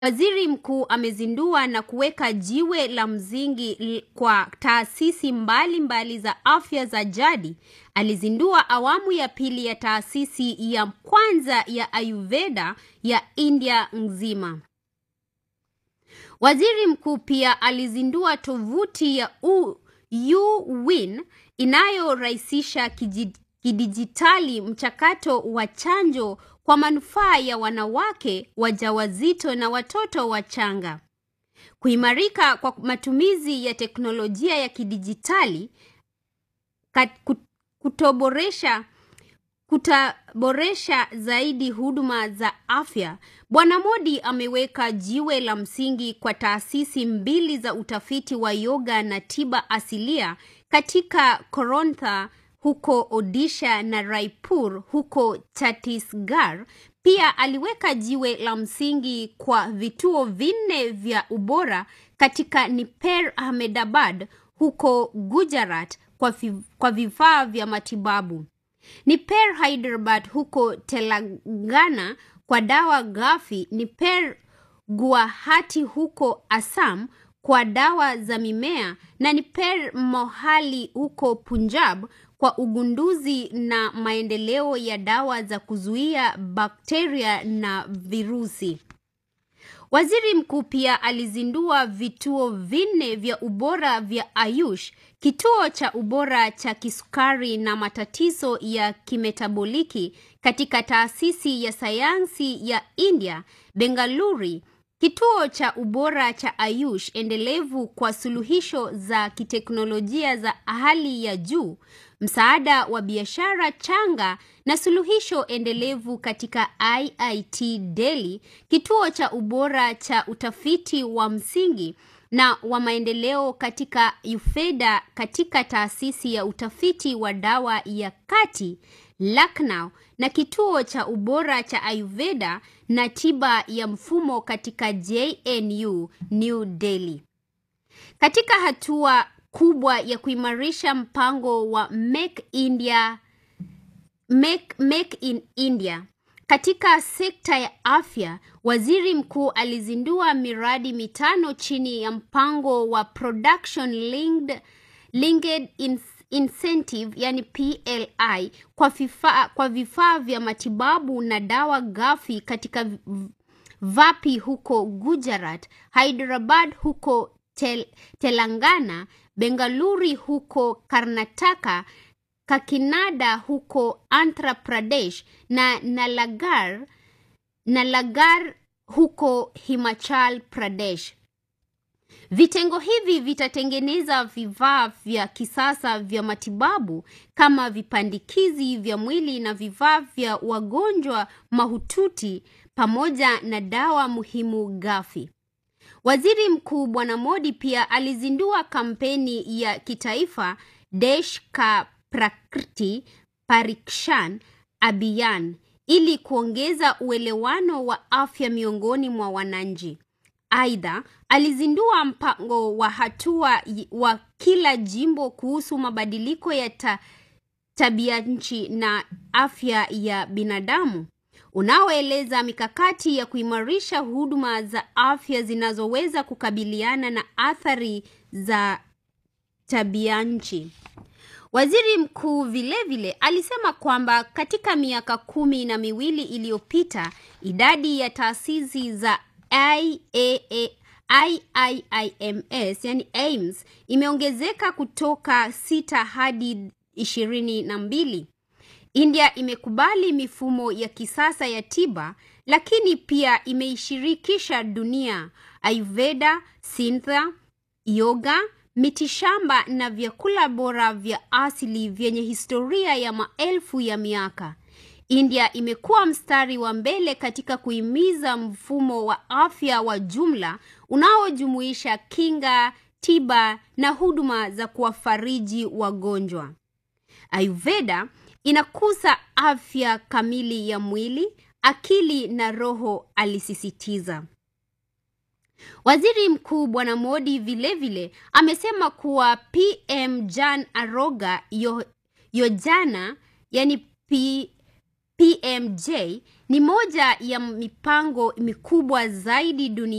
Waziri Mkuu amezindua na kuweka jiwe la msingi l- kwa taasisi mbalimbali mbali za afya za jadi. Alizindua awamu ya pili ya taasisi ya kwanza ya Ayurveda ya India nzima. Waziri Mkuu pia alizindua tovuti ya U- UWin inayorahisisha kiji- kidijitali mchakato wa chanjo kwa manufaa ya wanawake wajawazito na watoto wachanga. Kuimarika kwa matumizi ya teknolojia ya kidijitali kat- kut- kutoboresha kutaboresha zaidi huduma za afya. Bwana Modi ameweka jiwe la msingi kwa taasisi mbili za utafiti wa yoga na tiba asilia katika Korontha huko Odisha na Raipur huko Chhattisgarh. Pia aliweka jiwe la msingi kwa vituo vinne vya ubora katika Niper Ahmedabad huko Gujarat kwa, fi, kwa vifaa vya matibabu. Niper Hyderabad huko Telangana kwa dawa ghafi. Niper Guwahati huko Assam kwa dawa za mimea na Niper Mohali huko Punjab kwa ugunduzi na maendeleo ya dawa za kuzuia bakteria na virusi. Waziri mkuu pia alizindua vituo vinne vya ubora vya Ayush, kituo cha ubora cha kisukari na matatizo ya kimetaboliki katika taasisi ya sayansi ya India, Bengaluru, kituo cha ubora cha Ayush endelevu kwa suluhisho za kiteknolojia za hali ya juu, msaada wa biashara changa na suluhisho endelevu katika IIT Delhi, kituo cha ubora cha utafiti wa msingi na wa maendeleo katika Ufeda katika taasisi ya utafiti wa dawa ya kati Lucknow na kituo cha ubora cha Ayurveda na tiba ya mfumo katika JNU New Delhi. Katika hatua kubwa ya kuimarisha mpango wa Make India Make, Make in India katika sekta ya afya, waziri mkuu alizindua miradi mitano chini ya mpango wa Production Linked, Linked in, Incentive yani PLI kwa vifaa kwa vifaa vya matibabu na dawa ghafi katika v- Vapi huko Gujarat, Hyderabad huko tel, Telangana, Bengaluru huko Karnataka, Kakinada huko Andhra Pradesh na Nalagarh, Nalagarh huko Himachal Pradesh. Vitengo hivi vitatengeneza vifaa vya kisasa vya matibabu kama vipandikizi vya mwili na vifaa vya wagonjwa mahututi pamoja na dawa muhimu ghafi. Waziri Mkuu Bwana Modi pia alizindua kampeni ya kitaifa Desh Ka Prakriti Parikshan Abhiyan ili kuongeza uelewano wa afya miongoni mwa wananchi. Aidha, alizindua mpango wa hatua y- wa kila jimbo kuhusu mabadiliko ya ta, tabia nchi na afya ya binadamu unaoeleza mikakati ya kuimarisha huduma za afya zinazoweza kukabiliana na athari za tabia nchi. Waziri mkuu vilevile alisema kwamba katika miaka kumi na miwili iliyopita idadi ya taasisi za IAA, IIIMS yani AIMS imeongezeka kutoka sita hadi ishirini na mbili. India imekubali mifumo ya kisasa ya tiba lakini pia imeishirikisha dunia. Ayurveda, Sintha, yoga, mitishamba na vyakula bora vya asili vyenye historia ya maelfu ya miaka. India imekuwa mstari wa mbele katika kuhimiza mfumo wa afya wa jumla unaojumuisha kinga, tiba na huduma za kuwafariji wagonjwa. Ayurveda inakuza afya kamili ya mwili, akili na roho, alisisitiza. Waziri Mkuu Bwana Modi vilevile amesema kuwa PM Jan Aroga Yo- Yojana yani P, PMJ ni moja ya mipango mikubwa zaidi duniani